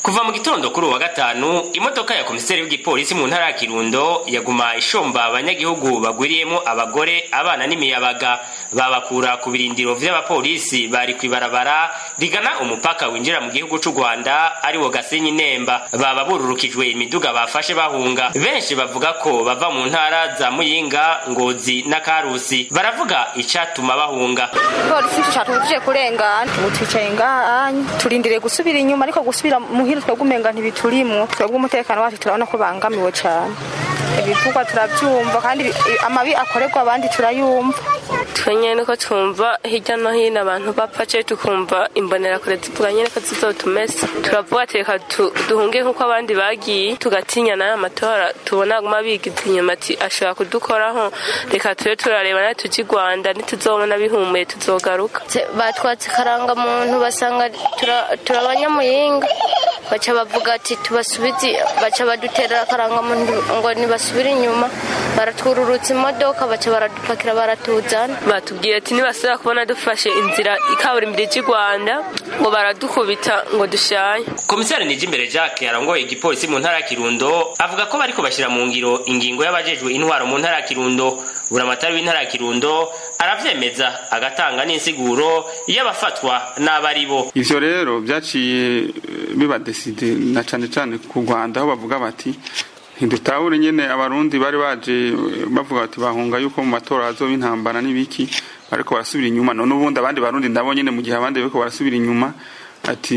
kuva mu gitondo kuri uwa gatanu imodoka ya komiseri w'igipolisi mu ntara ya kirundo yaguma ishomba abanyagihugu bagwiriyemo abagore abana n'imiyabaga babakura ku birindiro vy'abapolisi bari kwibarabara rigana umupaka winjira mu gihugu c'u rwanda ari wo gasenyi nemba baba bururukijwe imiduga bafashe bahunga benshi bavuga ko bava mu ntara za muyinga ngozi na karusi baravuga icatuma bahunga polisi catuje kurengana ubu twicaye ngaha turindiriye gusubira inyuma ariko gusubira muhira twebwe umenga ntibiturimwo twebwe umutekano wacu turabona ko bangamiwe cane ibivugwa turavyumva kandi amabi akorerwa abandi turayumva twenye niko twumva hirya no hino abantu bapfa ce tukumva imbonerakure zivuga nyene ko zizotumesa turavuga ati reka duhunge nk'uko abandi bagiye tugatinya nayo amatora tubona aguma bigiza inyuma ati ashobora kudukoraho reka tube turareba nayo tuji rwanda nituzobona bihumuye tuzogaruka batwatse karanga muntu basanga turabanyamuyinga baca bavuga ati tubasubize baca badutera karanga muntu ngo nibasubire inyuma baratwururutsa imodoka baca baradupakira baratuzana batubwiye ati nibasubira kubona dufashe inzira ikaburimbi ry'i rwanda ngo baradukubita ngo dushaye komisari nijimbere jacques arongoye igipolisi mu ntara ya kirundo avuga ko bariko bashyira mu ngiro ingingo y'abajejwe intwaro mu ntara ya kirundo buramatari w'intara ya kirundo aravyemeza agatanga n'insiguro y'abafatwa n'abari bo ivyo rero vyaciye biba deside na cane cane ku rwanda aho bavuga bati ntidutahure nyene abarundi bari baje bavuga bati bahunga yuko mu matora hazoba intambara n'ibiki bariko barasubira inyuma none ubundi abandi barundi ndabo nyene mu gihe abandi bariko barasubira inyuma ati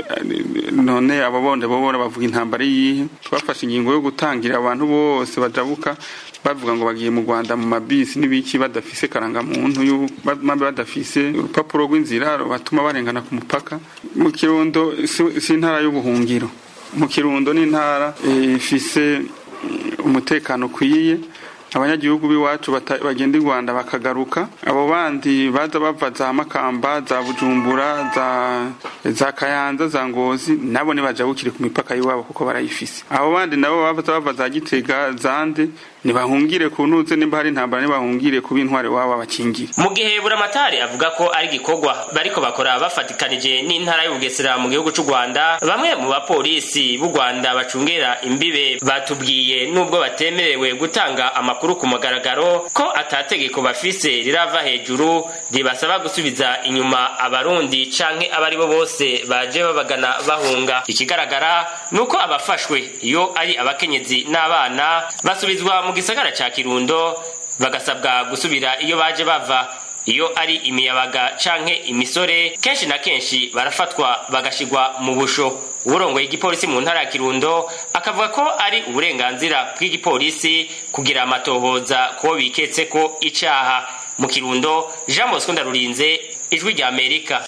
none abo bonde bo bavuga intambara yihe twafashe ingingo yo gutangira abantu bose bajabuka bavuga ngo bagiye mu Rwanda mu mabisi n'ibiki badafise karanga muntu mabe badafise urupapuro rw'inzira batuma barengana ku mupaka mu kirundo si intara y'ubuhungiro mu kirundo n'intara ifise umutekano ukwiye abanyagihugu b'iwacu bagenda i rwanda bakagaruka abo bandi baza bava za makamba za bujumbura za kayanza za ngozi nabo ntibajabukire ku mipaka y'iwabo kuko barayifise abo bandi nabo baza bava za gitega zande ntibahungire ku ntuze nimba hari intambara ntibahungire kuba intwari wabo abakingire mu gihe buramatari avuga ko ari igikorwa bariko bakora bafatikanije n'intara y'ubugesera mu gihugu c'u rwanda bamwe mu bapolisi b'u rwanda bacungera imbibe batubwiye n'ubwo batemerewe gutanga amakuru ku mugaragaro ko atategeko bafise rirava hejuru ribasaba gusubiza inyuma abarundi canke abari bo bose baje babagana bahunga ikigaragara ni uko abafashwe iyo ari abakenyezi n'abana basubizwa mu gisagara ca kirundo bagasabwa gusubira iyo baje bava iyo ari imiyabaga canke imisore kenshi na kenshi barafatwa bagashigwa mu busho uburongoye igipolisi mu ntara ya kirundo akavuga ko ari uburenganzira bw'igipolisi kugira amatohoza kubo biketse ko icaha mu kirundo jean bosco ndarurinze ijwi rya amerika